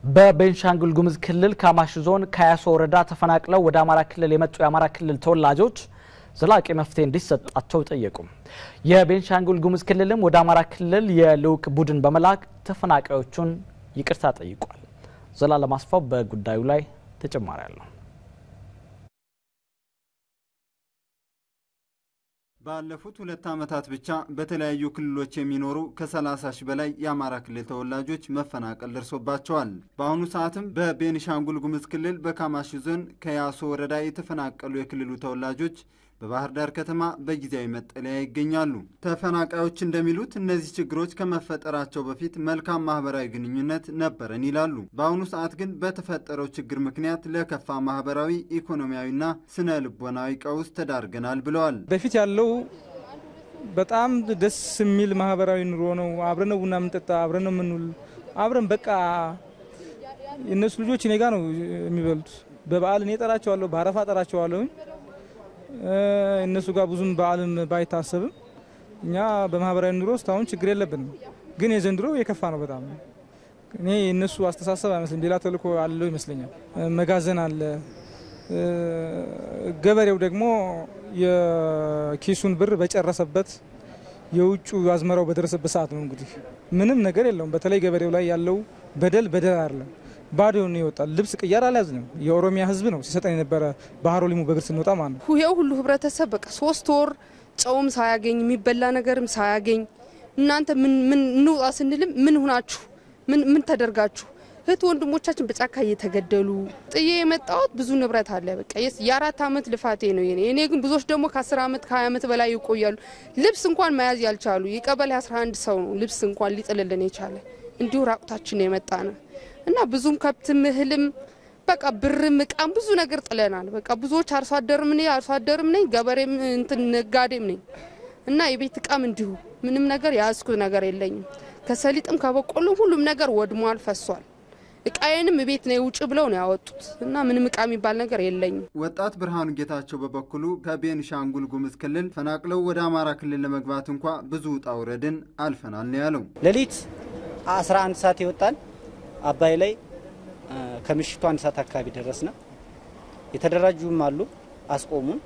በቤንሻንጉል ጉሙዝ ክልል ካማሽ ዞን ከያሶ ወረዳ ተፈናቅለው ወደ አማራ ክልል የመጡ የአማራ ክልል ተወላጆች ዘላቂ መፍትሄ እንዲሰጣቸው ጠየቁ። የቤንሻንጉል ጉሙዝ ክልልም ወደ አማራ ክልል የልዑክ ቡድን በመላክ ተፈናቃዮቹን ይቅርታ ጠይቋል። ዘላለም አስፋው በጉዳዩ ላይ ተጨማሪ አለው። ባለፉት ሁለት ዓመታት ብቻ በተለያዩ ክልሎች የሚኖሩ ከ30 ሺህ በላይ የአማራ ክልል ተወላጆች መፈናቀል ደርሶባቸዋል። በአሁኑ ሰዓትም በቤኒሻንጉል ጉሙዝ ክልል በካማሺ ዞን ከያሶ ወረዳ የተፈናቀሉ የክልሉ ተወላጆች በባህር ዳር ከተማ በጊዜያዊ መጠለያ ይገኛሉ። ተፈናቃዮች እንደሚሉት እነዚህ ችግሮች ከመፈጠራቸው በፊት መልካም ማህበራዊ ግንኙነት ነበረን ይላሉ። በአሁኑ ሰዓት ግን በተፈጠረው ችግር ምክንያት ለከፋ ማህበራዊ፣ ኢኮኖሚያዊና ስነ ልቦናዊ ቀውስ ተዳርገናል ብለዋል። በፊት ያለው በጣም ደስ የሚል ማህበራዊ ኑሮ ነው። አብረን ነው ቡና የምንጠጣ፣ አብረን ነው የምንውል፣ አብረን በቃ የእነሱ ልጆች እኔ ጋ ነው የሚበሉት። በበዓል እኔ ጠራቸዋለሁ፣ በአረፋ ጠራቸዋለሁኝ እነሱ ጋር ብዙም በዓልም ባይታሰብም እኛ በማህበራዊ ኑሮ ውስጥ አሁን ችግር የለብንም። ግን የዘንድሮ የከፋ ነው በጣም እኔ የእነሱ አስተሳሰብ አይመስልም። ሌላ ተልእኮ አለው ይመስለኛል። መጋዘን አለ። ገበሬው ደግሞ የኪሱን ብር በጨረሰበት የውጩ አዝመራው በደረሰበት ሰዓት ነው እንግዲህ ምንም ነገር የለውም። በተለይ ገበሬው ላይ ያለው በደል በደል አይደለም ባዶ ነው ይወጣል። ልብስ ቅያር አልያዝንም። የኦሮሚያ ሕዝብ ነው ሲሰጠን የነበረ ባህሮ ሊሙ በእግር ስንወጣ ማለት ነው። ይሄው ሁሉ ህብረተሰብ በቃ ሶስት ወር ጨውም ሳያገኝ የሚበላ ነገርም ሳያገኝ እናንተ ምን ምን እንውጣ ስንልም ምን ሁናችሁ ምን ምን ተደርጋችሁ እህት ወንድሞቻችን በጫካ እየተገደሉ ጥዬ የመጣሁት ብዙ ንብረት አለ። በቃ የአራት ዓመት ልፋቴ ነው የኔ። እኔ ግን ብዙዎች ደግሞ ከ10 ዓመት ከ20 ዓመት በላይ ይቆያሉ። ልብስ እንኳን መያዝ ያልቻሉ የቀበሌ 11 ሰው ነው ልብስ እንኳን ሊጥልልን የቻለ እንዲሁ ራቁታችን ነው የመጣ ነው እና ብዙም ከብትም እህልም በቃ ብርም እቃም ብዙ ነገር ጥለናል። በቃ ብዙዎች አርሶ አደርም ነኝ አርሶ አደርም ነኝ ገበሬም እንትን ነጋዴም ነኝ እና የቤት እቃም እንዲሁ ምንም ነገር የያዝኩት ነገር የለኝም። ከሰሊጥም ከበቆሎም ሁሉም ነገር ወድሟል፣ ፈሷል። እቃዬንም ቤት ነው ውጭ ብለው ነው ያወጡት እና ምንም እቃ የሚባል ነገር የለኝም። ወጣት ብርሃኑ ጌታቸው በበኩሉ ከቤንሻንጉል ጉሙዝ ክልል ፈናቅለው ወደ አማራ ክልል ለመግባት እንኳ ብዙ ውጣ ውረድን አልፈናል ነው ያለው። ሌሊት 11 ሰዓት ይወጣል አባይ ላይ ከምሽቱ አንድ ሰዓት አካባቢ ደረስነ። የተደራጁም አሉ አስቆሙን።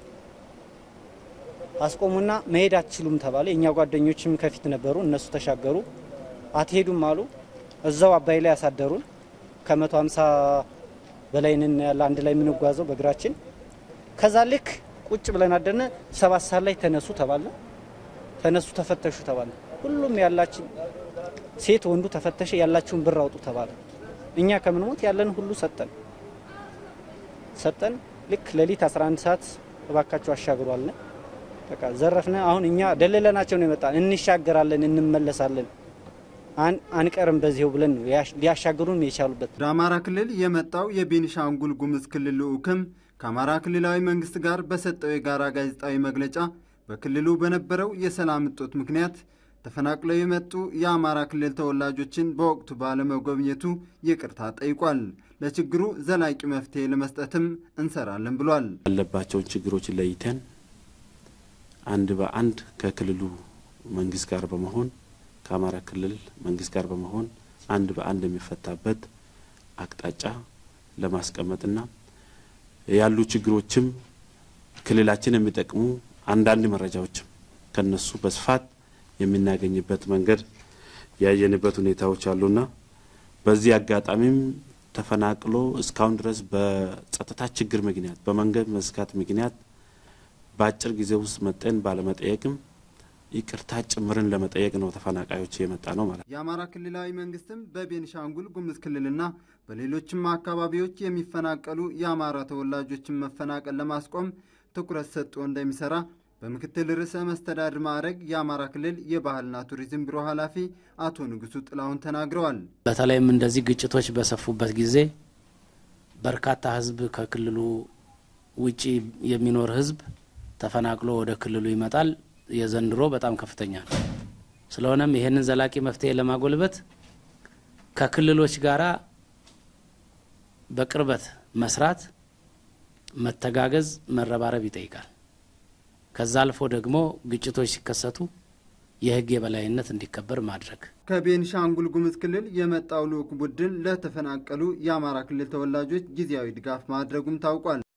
አስቆሙና መሄድ አትችሉም ተባለ። የእኛ ጓደኞችም ከፊት ነበሩ፣ እነሱ ተሻገሩ። አትሄዱም አሉ። እዛው አባይ ላይ ያሳደሩን። ከመቶ ሃምሳ በላይ ነን ያለ አንድ ላይ የምንጓዘው በእግራችን። ከዛ ልክ ቁጭ ብለን አደነ። ሰባት ሰዓት ላይ ተነሱ ተባለ። ተነሱ ተፈተሹ ተባለ። ሁሉም ያላችን ሴት ወንዱ ተፈተሸ። ያላችሁን ብር አውጡ ተባለ። እኛ ከምንሞት ያለን ሁሉ ሰጠን ሰጠን። ልክ ሌሊት 11 ሰዓት እባካችሁ አሻግሯል። በቃ ዘረፍነ። አሁን እኛ ደለለናቸው ነው የመጣን። እንሻገራለን፣ እንመለሳለን፣ አንቀርም በዚሁ ብለን ነው ሊያሻግሩን የቻሉበት። ወደ አማራ ክልል የመጣው የቤኒሻንጉል ጉሙዝ ክልል ልዑክም ከአማራ ክልላዊ መንግስት ጋር በሰጠው የጋራ ጋዜጣዊ መግለጫ በክልሉ በነበረው የሰላም እጦት ምክንያት ተፈናቅለው የመጡ የአማራ ክልል ተወላጆችን በወቅቱ ባለመጎብኘቱ ይቅርታ ጠይቋል። ለችግሩ ዘላቂ መፍትሄ ለመስጠትም እንሰራለን ብሏል። ያለባቸውን ችግሮች ለይተን አንድ በአንድ ከክልሉ መንግስት ጋር በመሆን ከአማራ ክልል መንግስት ጋር በመሆን አንድ በአንድ የሚፈታበት አቅጣጫ ለማስቀመጥና ያሉ ችግሮችም ክልላችን የሚጠቅሙ አንዳንድ መረጃዎችም ከነሱ በስፋት የምናገኝበት መንገድ ያየንበት ሁኔታዎች አሉና በዚህ አጋጣሚም ተፈናቅሎ እስካሁን ድረስ በጸጥታ ችግር ምክንያት በመንገድ መዝጋት ምክንያት በአጭር ጊዜ ውስጥ መጠን ባለመጠየቅም ይቅርታ ጭምርን ለመጠየቅ ነው ተፈናቃዮች የመጣ ነው ማለት ነው። የአማራ ክልላዊ መንግስትም በቤኒሻንጉል ጉሙዝ ክልልና በሌሎችም አካባቢዎች የሚፈናቀሉ የአማራ ተወላጆችን መፈናቀል ለማስቆም ትኩረት ሰጥቶ እንደሚሰራ በምክትል ርዕሰ መስተዳድር ማዕረግ የአማራ ክልል የባህልና ቱሪዝም ቢሮ ኃላፊ አቶ ንጉሱ ጥላሁን ተናግረዋል። በተለይም እንደዚህ ግጭቶች በሰፉበት ጊዜ በርካታ ሕዝብ ከክልሉ ውጪ የሚኖር ሕዝብ ተፈናቅሎ ወደ ክልሉ ይመጣል። የዘንድሮ በጣም ከፍተኛ ነው። ስለሆነም ይህንን ዘላቂ መፍትሄ ለማጎልበት ከክልሎች ጋራ በቅርበት መስራት፣ መተጋገዝ፣ መረባረብ ይጠይቃል። ከዛ አልፎ ደግሞ ግጭቶች ሲከሰቱ የህግ የበላይነት እንዲከበር ማድረግ። ከቤንሻንጉል ጉሙዝ ክልል የመጣው ልዑክ ቡድን ለተፈናቀሉ የአማራ ክልል ተወላጆች ጊዜያዊ ድጋፍ ማድረጉም ታውቋል።